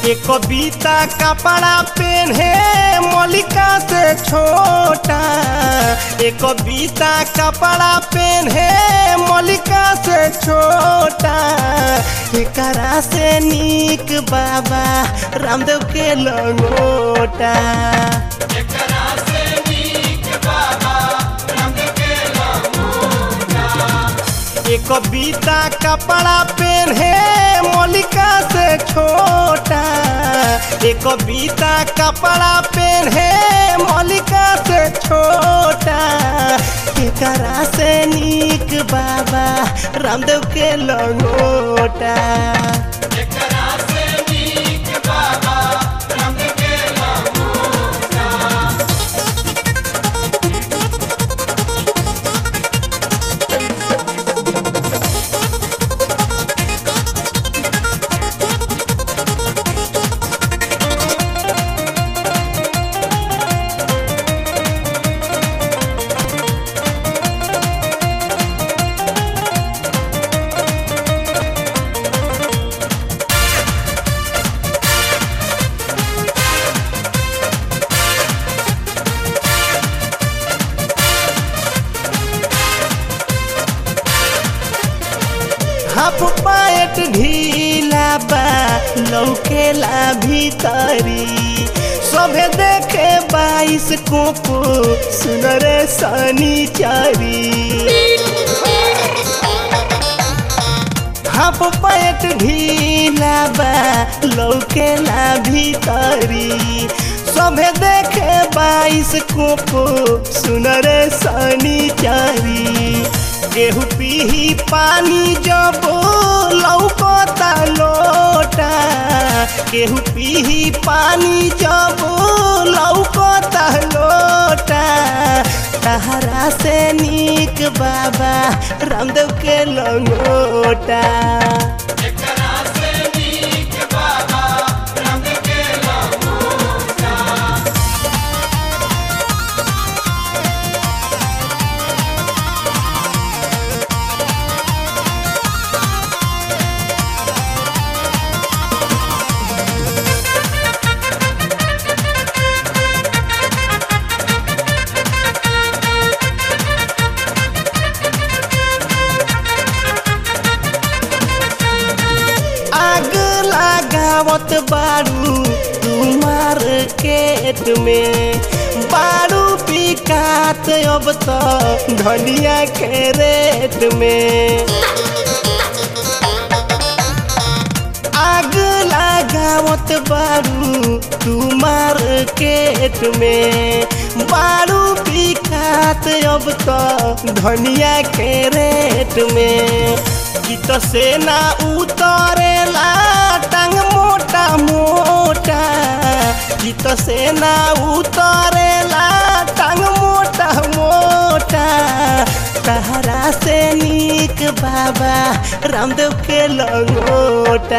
एक कविता कपड़ा पेन्हे मलिका से छोटा एक कविता कपड़ा पेन्हे मलिका से छोटा एकरा से नीक बाबा रामदेव के लंगोटा एक कविता कपड़ा पेन्हे मलिका से छोटा एक कविता कपड़ा पेन्हे मलिका से छोटा एकरा से नीक बाबा रामदेव के लंगोटा हाफ पायट ढीला बा लौकेला भीतरी सभे देखे बाईस कोको सुनरे सनी चारी हाफ पैंट ढीला बा लौकेला भीतरी सभे देखे बाईस कोको सुनरे सनी चारी केहू पीही पानी जब लौकता लोटा केहू पीही पानी जब लौकता लोटा तहरा से नीक बाबा रामदेव के लंगोटा आग लगावत बारू तुम्हार केट में बारू पिकात अब तो धनिया के रेट में आग लगावत बारू तुम्हार केट में बारू पिकात अब तो धनिया के रेट में गीत से ना उतरेला टांग मोटा मोटा गीत से ना उतरेला टांग मोटा मोटा तहरा से नीक बाबा रामदेव के लंगोटा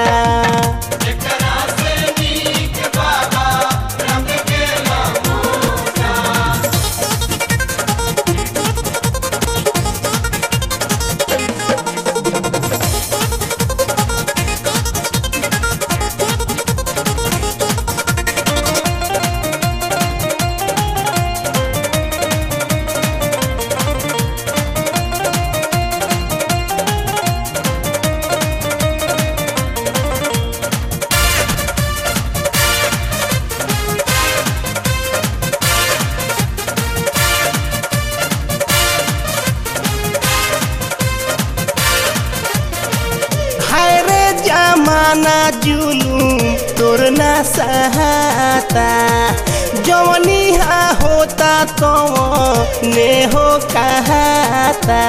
हाय रे जमाना जुलूम तोर ना सहाता जवनी हा होता तो ने हो कहाता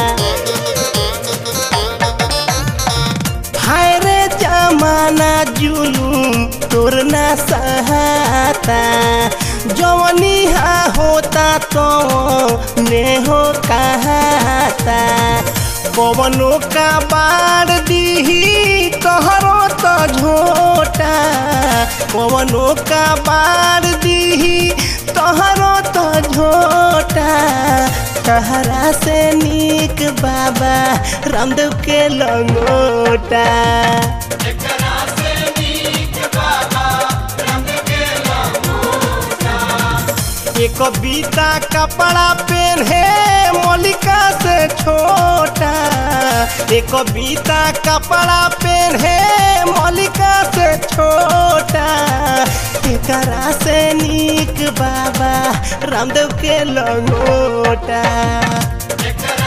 हाय रे जमाना जुलूम तोर ना सहाता जवनी हा होता तो ने हो कहाता पवनो का बाढ़ दीही तोहरो तो झोटा पवनो का बाढ़ दीही तोहरो तो झोटा तहरा से नीक बाबा रामदेव के लंगोटा एकरा से नीक बाबा एक बीता कपड़ा पहने मलिका से छोटा एक बीता कपड़ा पहने मलिका से छोटा एकरा से नीक बाबा रामदेव के लंगोटा एकरा